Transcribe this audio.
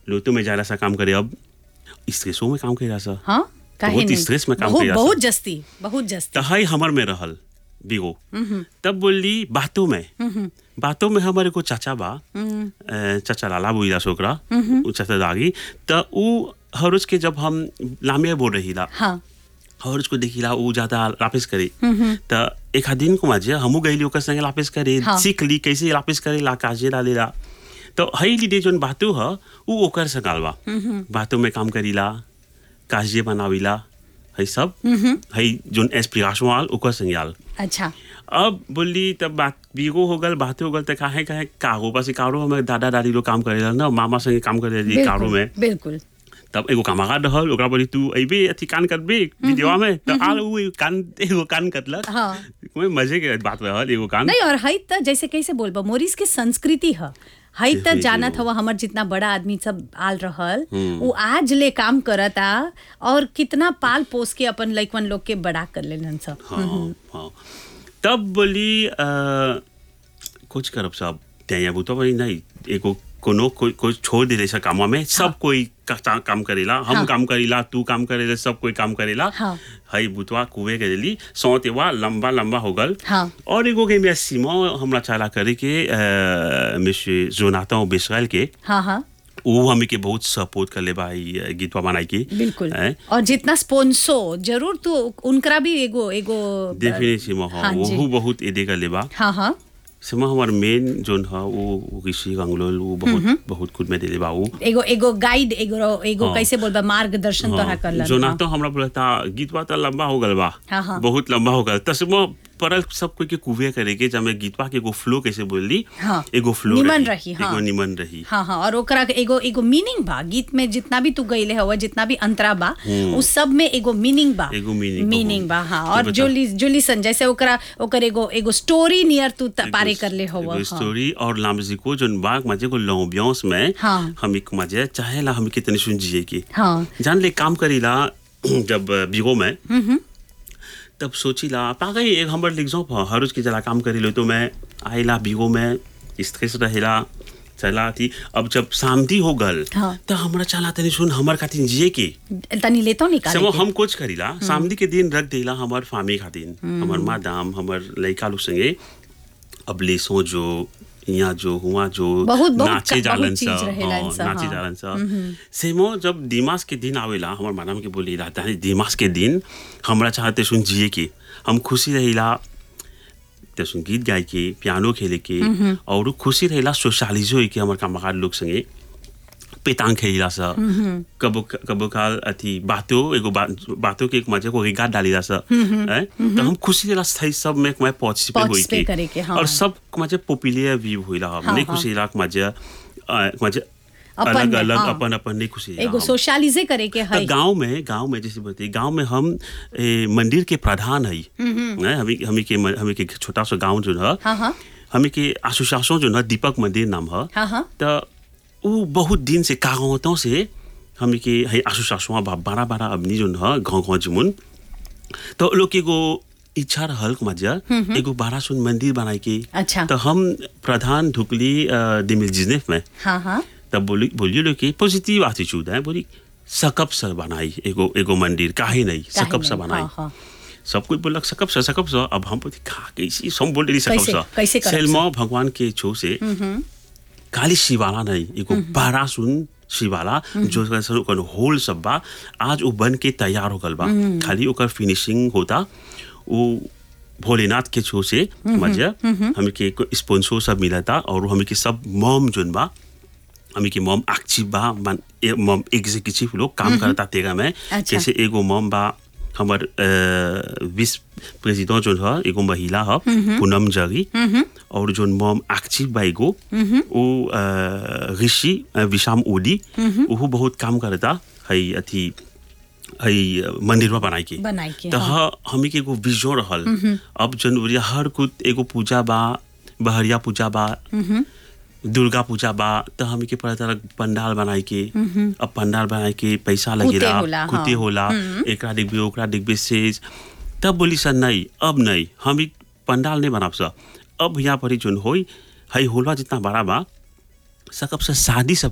लोटो में जाला सा काम करे अब स्ट्रेसो में काम करे सा हाँ काहे बहुत नहीं स्ट्रेस में काम बहुत कइला बहुत जस्ती बहुत जस्ती त है हमर में रहल बिगो तब बोली बातों में बातों में हमारे को चाचा बा अ, चाचा लाला बुइला छोकरा उ चाचा दागी त उ हर रोज के जब हम लामे बोल रही ला हाँ और उसको देखिला उ ज्यादा लापिस करे त एक आध दिन को माजे हमू गईली ओकर संगे लापिस करे हाँ। सीख ली कैसे लापिस करे ला काजे ला लेला तो हई लीडे जोन बातू ह उ ओकर संगाल बा बातों में काम करीला काजे बनावीला हई सब हई जोन एस्पिरेशन वाल ओकर संगाल अच्छा अब बोली तब बात बीगो हो गल बातें हो गल त काहे काहे कारो पास कारो हमें दादा दादी लोग काम करेला ना मामा संगे काम करे कारो में बिल्कुल बिल्कुल तब एगो कामगार रहल ओकरा बोली तू अइबे अथी कान करबे वीडियो में त आल उ कान एगो कान कटलक हाँ। कोई मजे के बात रहल एगो कान नहीं और हई त जैसे कैसे बोलबो मोरिस के संस्कृति ह हई त जी, जी, जानत जी। हवा हमर जितना बड़ा आदमी सब आल रहल वो आज ले काम करता और कितना पाल पोस के अपन लइकवन लोग के बड़ा कर लेलन सब हाँ हाँ तब बोली अ, कुछ करब सब त्या बुतो भाई नहीं एगो कोनो कोई कोई छोड़ दे ऐसा कामवा में सब कोई का, काम करेला हम हाँ। काम करेला तू काम करेला सब कोई काम करेला हाँ। हई बुतवा कुएं के दिली सौतेवा लंबा लंबा हो गल हाँ। और एगो के मैं सीमा हमरा चाला करे के मिस्टर जोनाथन बिस्राइल के हाँ हाँ वो हमें के बहुत सपोर्ट कर ले भाई गीतवा बनाई के बिल्कुल हैं? और जितना स्पोंसो जरूर तो उनकरा भी एगो एगो डेफिनेटली हाँ हाँ जी। वो बहुत एदे कर लेबा हाँ हाँ सिमा हमार मेन जोन है वो ऋषि गंगलोल वो बहुत बहुत कुछ में देले बा वो एगो एगो गाइड एगो एगो हाँ। कैसे बोलबा मार्गदर्शन तोहरा करलन जो ना हाँ। तो हमरा बोलता गीतवा तो लंबा हो गल बा हाँ, हाँ। बहुत लंबा हो गल तसमो परल सब कोई के कुवे करे के जब मैं गीतवा के एगो फ्लो कैसे बोलली हाँ। एगो फ्लो निमन रही, हाँ। एगो निमन रही हाँ हाँ और ओकरा के एगो एगो मीनिंग बा गीत में जितना भी तू गईले हवा जितना भी अंतरा बा उस सब में एगो मीनिंग बा एगो meaning मीनिंग बा, बा हाँ तो और बता। जो जो लिसन जैसे ओकरा ओकर एगो एगो स्टोरी नियर तू त- पारे कर ले हवा एगो स्टोरी और लामजी को जोन बाग मजे को लॉम्बियंस में हाँ। हम एक मजे चाहे ला हम कितनी सुन जिए की हाँ जान ले काम करीला जब बिगो में तब सोचीला पागल एक हमर लिखजो हर रोज के जला काम करी तो मैं आइला बिगो में स्ट्रेस रहेला चला थी अब जब शांति हो गल हाँ। तो हमरा चला तनी सुन हमर खातिर जिए के तनी लेतो निकाल समो हम कुछ करीला शामदी के दिन रख देला हमर फामी खातिर हमर मादाम हमर लइका लोग संगे अब ले सो जो यहाँ जो हुआ जो बहुत- बहुत नाचे का- जालन बहुत चीज सा रहेला हाँ, इनसा, नाचे हाँ। जालन सा सेमो जब दिमाग के दिन आवेला हमर मादाम के बोली रहता है दिमाग के दिन हमरा चाहते सुन जिए के हम खुशी रहिला ते सुन गीत गाए के पियानो खेले के और खुशी रहेला सोशलिज होई के हमर कामगार लोग संगे पेतांग खेलिला सा कबो कबो काल अथी बातो एगो बा, बातो के एक मजे को रिगार्ड डालिला सा हैं? तो हम खुशी रहेला स्थाई सब में मैं पार्टिसिपेट होई Participate करे के, हाँ। और सब मजे पॉपुलर व्यू होइला हम हाँ, नहीं हाँ। खुशी रहेला मजे अ, मजे अपन अलग में, अलग हाँ। अपन अपन नहीं खुशी रहेला एगो हम। सोशलिजे करे के तो है गांव में गांव में जैसे बोलते गांव में हम ए, मंदिर के प्रधान है हैं? हमी हमी के म- हमी के छोटा सा गांव जो है हाँ हाँ हमी के एसोसिएशन जो है दीपक मंदिर नाम है हाँ हाँ तो वो बहुत दिन से कागवतों से हमी के है एसोसिएशन बा बड़ा बड़ा अबनी जो है गाँव गाँव जुमुन तो लोग के एगो इच्छा रहल मजा एगो बड़ा सुन मंदिर बनाए के अच्छा। तो हम प्रधान ढुकली दिमिल जिनेफ में हाँ हाँ तब बोली बोलिए लोग कि पॉजिटिव एटीट्यूड है बोली सकप से बनाई एगो एगो मंदिर काहे नहीं काहे सकप से नहीं, बनाई हाँ, हाँ। सब कोई बोलक सकप से सकप से अब हम बोली खा कैसी हम बोल रही सकप कैसे- से कैसे करब सेलमा भगवान के छो से खाली शिवाला नहीं एगो बड़ा सुन शिवाला जो कैसे ओकर होल सब बा आज वो बन के तैयार हो गल बा खाली ओकर फिनिशिंग होता वो भोलेनाथ के छो से मजा हमें के स्पॉन्सर सब मिला था और हमें के सब मॉम जोन बा हमें के मॉम एक्टिव बा मन ए, मॉम एग्जीक्यूटिव लोग काम करता तेगा में अच्छा। जैसे एगो मॉम बा हमर विस प्रेसिडेंट जोन है एगो महिला है पूनम जगी और जोन मॉम एक्टिव बा एगो वो अ, ऋषि अ, विशाम ओडी वो बहुत काम करता है अथी है मंदिरवा बनाए के बनाए के, तो हाँ। ह हमी के एगो विजन रहल अब जनवरी हर कुछ एगो पूजा बा बहरिया पूजा बा दुर्गा पूजा बा तो हमी के पता चला पंडाल बनाए के अब पंडाल बनाए के पैसा लगेला होला, हाँ। कुते होला एकरा डिब्बे ओकरा डिब्बे से तब बोली सर नहीं अब नहीं हम ई पंडाल नहीं बनाब सर अब यहाँ पर ही जोन होई हई होलवा जितना बड़ा बा सकब से शादी सब